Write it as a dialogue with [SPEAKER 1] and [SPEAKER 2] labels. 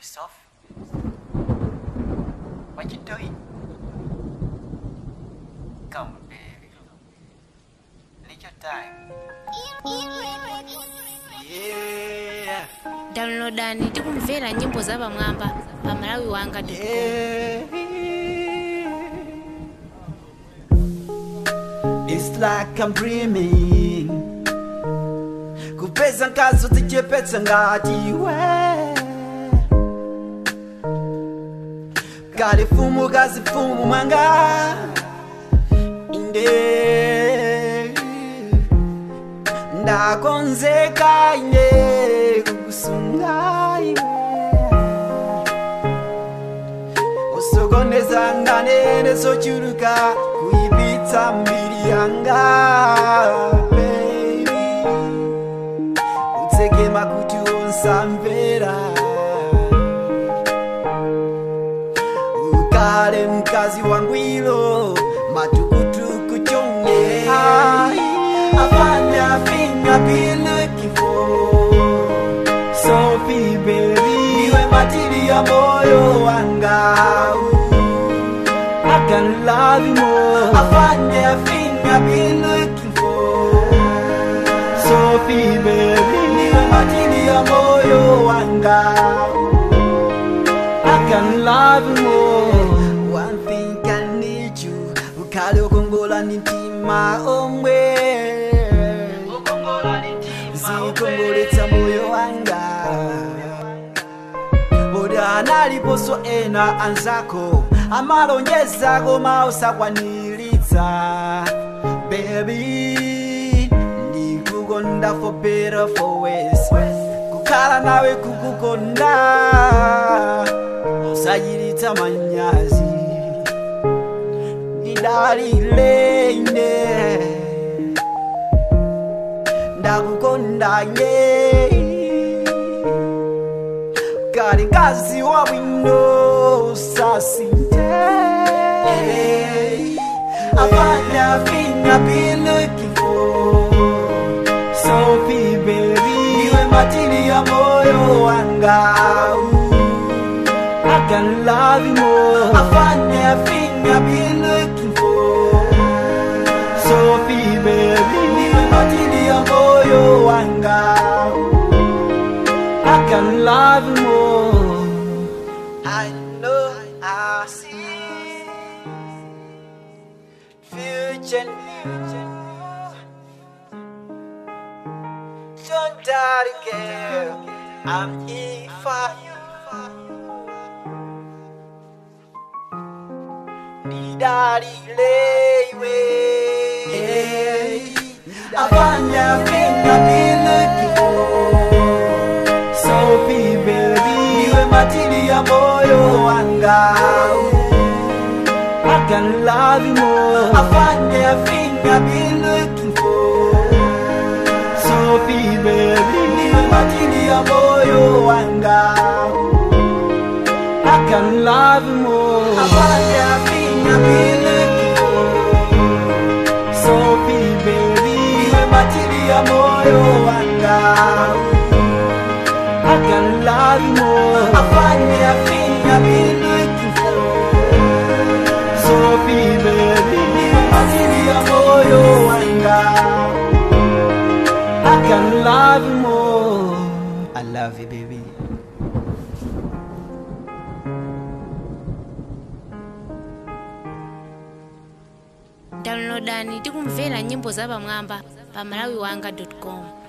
[SPEAKER 1] Soft. What you doing? Come, baby. Need your time. Yeah.
[SPEAKER 2] downloadani tikumvera nyimbo za pamwamba pa malawi wanga
[SPEAKER 1] Yeah. It's like I'm dreaming. kupeza nkazo zichepetsa ngati we kali fumu kazi fumu mwanga inde ndakonzeka ine kukusunga iwe usokoneza nganene zochuluka kuipitsa mbiri yanga baby utseke makutu onsamvera ukale mkazi wangwilo matukutuku chonge afanya finga be looking for Sophie baby niwe matili ya moyo wanga I can love you more afanya finga be looking for Sophie baby niwe matili ya moyo wanga I can love you more One thing I need you Ukali ukongola ni mtima omwe Zikongoletsa moyo wanga Boda analiposo ena anzako amalonjeza koma usakwaniritsa Baby ndikukonda for better for worse kukhala nawe kukukonda usayiritsa manyazi ndidalile ine ndakukonda nye kali ngazi wa bwino usasinte abana fina be looking for Sophie baby niwe matili ya moyo wanga I can love you more afanya fina be looking for Sophie baby niwe matili ya moyo wanga I can love you more I know I see future future Don't die girl I'm here for you Nidarilewe Afanya finga be looking for Sophie baby Niwe matili ya moyo wanga I can love you more Afanya finga be looking for Sophie baby Niwe matili ya moyo wanga I can love you more Afanya finga be looking for Sophie baby Niwe matili ya moyo wanga I can love you more Afanya finga be looking for Sophie baby Niwe matili ya moyo wanga I can love you more I love you baby
[SPEAKER 2] downloadani tikumvera nyimbo za pamwamba pa malawi wanga com